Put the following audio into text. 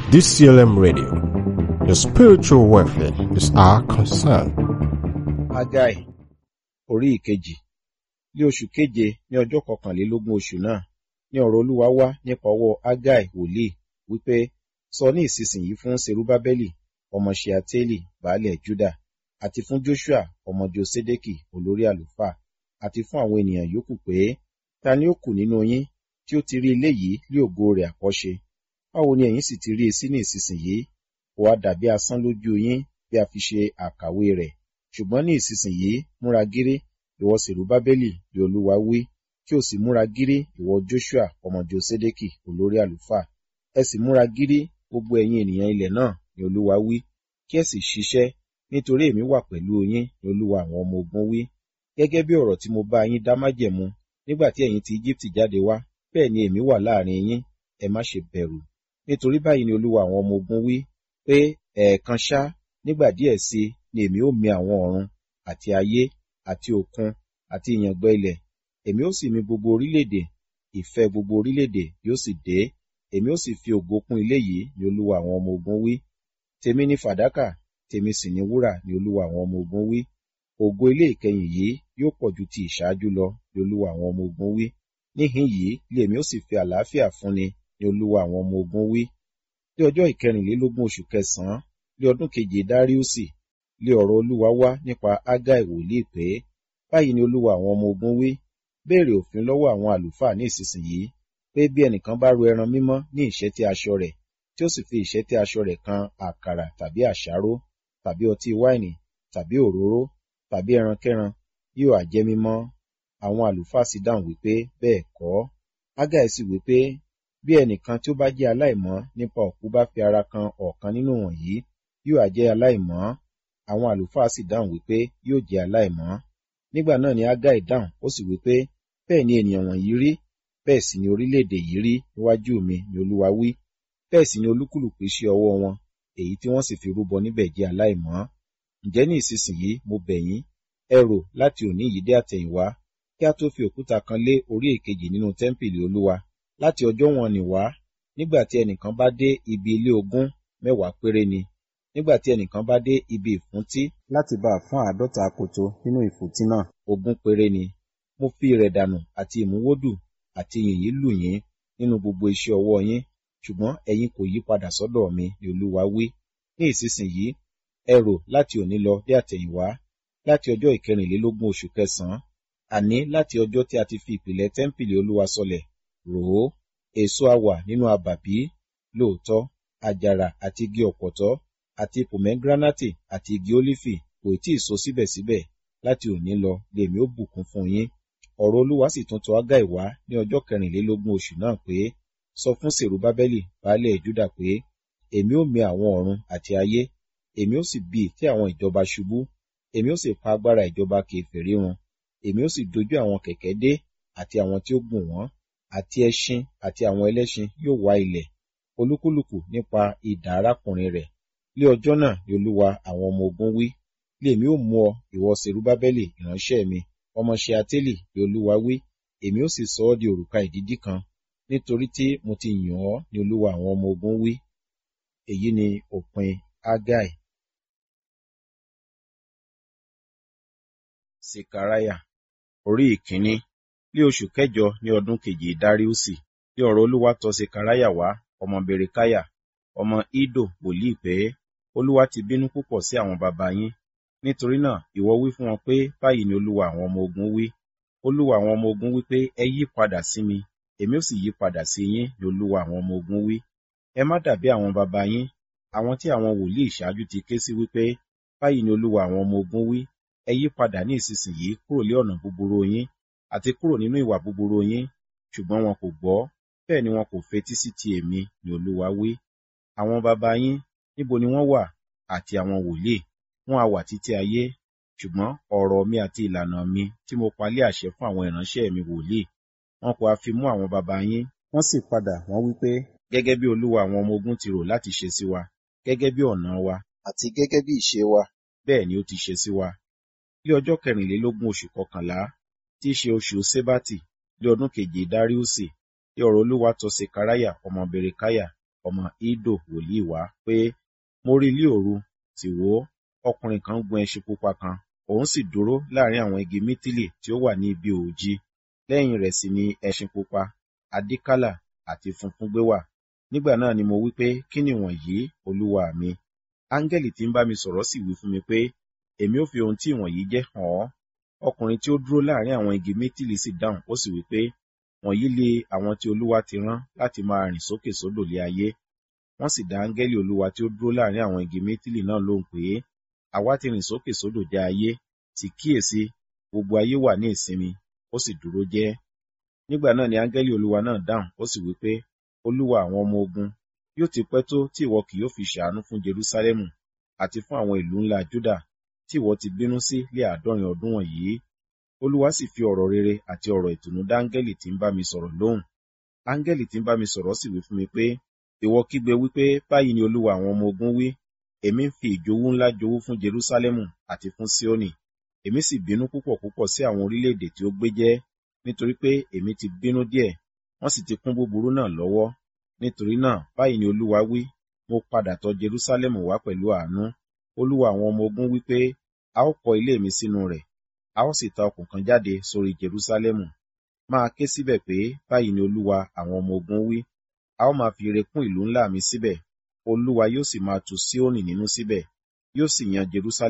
DCLM Radio. Your spiritual welfare is our concern. Hágáì orí ìkejì ní oṣù keje ní ọjọ́ kọkànlélógún oṣù náà ní ọ̀rọ̀ Olúwa wá nípa ọwọ́ Hágáì wòlíì wípé sọ ní ìsinsìnyí fún Serubábẹ́lì ọmọ Ṣealtieli baálẹ̀ Júdà àti fún Joshua ọmọ Josédékì olórí àlùfáà àti fún àwọn ènìyàn yòókù pé ta ni ó kù nínú yín tí ó ti rí ilé yìí lé ògo rẹ̀ àkọ́ṣe báwo ni ẹ̀yin sì ti rí i sí ní ìsinsìnyí kò wá dàbí asán lójú yín bí a fi ṣe àkàwé rẹ̀ ṣùgbọ́n ní ìsinsìnyí múra gírí ìwọ Serubábẹ́lì bí Olúwa wí kí o sì múra gírí ìwọ Joshua ọmọ Josédékì olórí àlùfáà ẹ sì múra gírí gbogbo ẹ̀yin ènìyàn ilẹ̀ náà ni Olúwa wí kí ẹ sì ṣiṣẹ́ nítorí èmi wà pẹ̀lú yín ni Olúwa àwọn ọmọ ogun wí gẹ́gẹ́ bí ọ̀rọ̀ tí mo bá yín dá májẹ̀mú nígbà tí ẹ̀yin ti Íjíbítì jáde wá bẹ́ẹ̀ ni èmi wà láàrin yín ẹ má ṣe bẹ̀rù nítorí báyìí ni Olúwa àwọn ọmọ ogun wí pé ẹ̀ẹ̀kan ṣá nígbà díẹ̀ sí ni èmi ó mì àwọn ọ̀run àti ayé àti òkun àti ìyàngbẹ ilẹ̀ èmi ó sì mì gbogbo orílẹ̀-èdè ìfẹ́ gbogbo orílẹ̀-èdè yóò sì dé èmi ó sì fi ògo kún ilé yìí ni Olúwa àwọn ọmọ ogun wí tèmi ni fàdákà tèmi sì ni wúrà ni Olúwa àwọn ọmọ ogun wí ògo ilé ìkẹyìn yìí yóò pọ̀ ju ti ìṣáájú lọ ni Olúwa àwọn ọmọ ogun wí níhìn yìí lèmi ó sì fi àlàáfíà fúnni ni Olúwa àwọn ọmọ ogun wí ní ọjọ́ ìkẹrìnlélógún oṣù kẹsànán ní ọdún keje dáríùsì lé ọ̀rọ̀ Olúwa wá nípa Hágáì wòlíì pé báyìí ni Olúwa àwọn ọmọ ogun wí béèrè òfin lọ́wọ́ àwọn àlùfáà ní ìsinsìnyí pé bí ẹnìkan bá ru ẹran mímọ́ ní ìṣẹ́tí aṣọ rẹ̀ tí ó sì fi ìṣẹ́tí aṣọ rẹ̀ kan àkàrà tàbí àṣáró tàbí ọtí wáìnì tàbí òróró tàbí ẹrankẹ́ran yóò á jẹ́ mímọ́ àwọn àlùfáà sì dáhùn wípé bẹ́ẹ̀ kọ́ Hágáì sì wípé bí ẹnìkan tí ó bá jẹ́ aláìmọ́ nípa òkú bá fi ara kan ọ̀kan nínú wọ̀nyí yóò á jẹ́ aláìmọ́ àwọn àlùfáà sì dáhùn wípé yóò jẹ́ aláìmọ́ nígbà náà ni Hágáì dáhùn ó sì wípé bẹ́ẹ̀ ni ènìyàn wọ̀nyí rí bẹ́ẹ̀ sì ni orílẹ̀-èdè yìí rí níwájú mi ni Olúwa wí bẹ́ẹ̀ sì ni olúkúlùkù iṣẹ́ ọwọ́ wọn èyí tí wọ́n sì fi rúbọ níbẹ̀ jẹ́ aláìmọ́ ǹjẹ́ ní ìsinsìnyí mo bẹ̀ yín ẹ rò láti òní yìí dé àtẹ̀yìnwá kí a tó fi òkúta kan lé orí èkejì nínú tẹ́ḿpìlì Olúwa láti ọjọ́ wọn nì wá nígbà tí ẹnìkan bá dé ibi ilé ogún mẹ́wàá péré ni nígbà tí ẹnìkan bá dé ibi ìfúntí láti bá a fún àádọ́ta akoto nínú ìfúntí náà ogún péré ni mo fi ìrẹ̀ dànù àti ìmúwódù àti yìnyín lù yín nínú gbogbo iṣẹ́ ọwọ́ yín ṣùgbọ́n ẹ̀yin kò yí padà sọ́dọ̀ mi ni Olúwa wí ní ìsinsìnyí ẹ rò láti òní lọ dé àtẹ̀yìnwá láti ọjọ́ ìkẹrìnlélógún oṣù kẹsànán àní láti ọjọ́ tí a ti fi ìpìlẹ̀ tẹ́ḿpìlì Olúwa sọlẹ̀ rò ó èso á wà nínú abàbí lóòótọ́ àjàrà àti igi ọ̀pọ̀tọ́ àti pòmẹ́gíránátì àti igi ólífì kò tí ì so síbẹ̀síbẹ̀ láti òní lọ lèmi ó bùkún fún yín ọ̀rọ̀ Olúwa sì tún tọ̀ Hágáì wá ní ọjọ́ kẹrìnlélógún oṣù náà pé sọ fún Serubábẹ́lì baálẹ̀ Júdà pé èmi ó mì àwọn ọ̀run àti ayé èmi ó sì bì tí àwọn ìjọba ṣubú èmi ó sì pa agbára ìjọba kèfèrí run èmi ó sì dojú àwọn kẹ̀kẹ́ dé àti àwọn tí ó gùn wọ́n àti ẹṣin àti àwọn ẹlẹ́ṣin yóò wá ilẹ̀ olúkúlùkù nípa idà arákùnrin rẹ̀ lé ọjọ́ náà ni Olúwa àwọn ọmọ ogun wí lèmi ó mú ọ ìwọ Serubábẹ́lì ìránṣẹ́ mi ọmọ Ṣealtieli ni Olúwa wí èmi ó sì sọ ọ́ di òrùka ìdídí kan nítorí tí mo ti yàn ọ́ ni Olúwa àwọn ọmọ ogun wí èyí ni òpin Hágáì. Sekaraya orí ìkíní ní oṣù kẹjọ ní ọdún kejì Dáríùsì ní ọ̀rọ̀ Olúwa tọ̀ Sekaraya wá ọmọ Berekaya ọmọ Ido wòlíì pé Olúwa ti bínú púpọ̀ sí àwọn baba yín nítorí náà ìwọ wí fún wọn pé báyìí ni Olúwa àwọn ọmọ ogun wí Olúwa àwọn ọmọ ogun wí pé ẹ yí padà sí mi èmi ó sì yí padà sí yín ni Olúwa àwọn ọmọ ogun wí ẹ má dàbí àwọn baba yín àwọn tí àwọn wòlíì ìṣáájú ti ké sí wípé báyìí ni Olúwa àwọn ọmọ ogun wí ẹ yí padà ní ìsinsìnyí kúrò lé ọ̀nà búburú yín àti kúrò nínú ìwà búburú yín ṣùgbọ́n wọn kò gbọ́ bẹ́ẹ̀ ni wọn kò fetí sí ti èmi ni Olúwa wí àwọn baba yín níbo ni wọ́n wà àti àwọn wòlíì wọn á wà títí ayé ṣùgbọ́n ọ̀rọ̀ mi àti ìlànà mi tí mo palẹ̀ àṣẹ fún àwọn ìránṣẹ́ mi wòlíì wọn kò á fi mú àwọn baba yín wọ́n sì padà wọ́n wí pé gẹ́gẹ́ bí Olúwa àwọn ọmọ ogun ti rò láti ṣe sí wa gẹ́gẹ́ bí ọ̀nà wa àti gẹ́gẹ́ bí ìṣe wa bẹ́ẹ̀ ni ó ti ṣe sí wa ní ọjọ́ kẹrìnlélógún oṣù kọkànlá tí í ṣe oṣù Sébátì ní ọdún keje Dáríùsì ní ọ̀rọ̀ Olúwa tọ̀ Sekaraya ọmọ Berekaya ọmọ Ido wòlíì wá pé mo rí ilé òru tì wò ọkùnrin kan gun ẹṣin pupa kan òun sì dúró láàrin àwọn igi mítìlì tí ó wà ní ibi òòjì lẹ́yìn rẹ̀ sì ni ẹṣin pupa adíkálà àti funfun gbé wà nígbà náà ni mo wí pé kí ni wọ̀nyí olúwa mi áńgẹ́lì tí ń bá mi sọ̀rọ̀ sì wí fún mi pé èmi ó fi ohun tí ìwọ̀nyí jẹ́ hàn ọ́ ọkùnrin tí ó dúró láàrin àwọn igi mítìlì sì dáhùn ó sì wí pé wọ̀nyí lé àwọn tí olúwa ti rán láti máa rìn sókè sódò lé ayé wọ́n sì dá áńgẹ́lì olúwa tí ó dúró láàrin àwọn igi mítìlì náà lóhùn pé àwa ti rìn sókè sódò já ayé sì kíyèsí gbogbo ayé wà ní ìsinmi ó sì dúró jẹ́ nígbà náà ni áńgẹ́lì olúwa náà dáhùn ó sì wí pé olúwa àwọn ọmọ ogun yóò ti pẹ́ tó tí ìwọ kì yóò fi ṣàánú fún jerúsálẹ́mù àti fún àwọn ìlú ńlá júdà tí ìwọ ti bínú sí lé àádọ́rin ọdún wọ̀nyí olúwa sì fi ọ̀rọ̀ rere àti ọ̀rọ̀ ìtùnú dá áńgẹ́lì tí ń bá mi sọ̀rọ̀ lóhùn áńgẹ́lì tí ń bá mi sọ̀rọ̀ sì wí fún mi pé ìwọ kígbe wípé báyìí ni olúwa àwọn ọmọ ogun wí èmi ń fi ìjowú ńlá jowú fún jerúsálẹ́mù àti fún síónì èmi sì bínú púpọ̀ púpọ̀ sí àwọn orílẹ̀-èdè tí ó gbé jẹ́ nítorí pé èmi ti bínú díẹ̀ wọ́n sì ti kún búburú náà lọ́wọ́ nítorí náà báyìí ni olúwa wí mo padà tọ̀ jerúsálẹ́mù wá pẹ̀lú àánú olúwa àwọn ọmọ ogun wí pé a ó kọ́ ilé mi sínú rẹ̀ a ó sì ta ọkùn kan jáde sórí jerúsálẹ́mù máa ké síbẹ̀ pé báyìí ni olúwa àwọn ọmọ ogun wí a ó máa fi ire kún ìlú ńlá mi síbẹ̀ olúwa yóò sì máa tu síónì nínú síbẹ̀ yóò sì yan jerúsálẹ́mù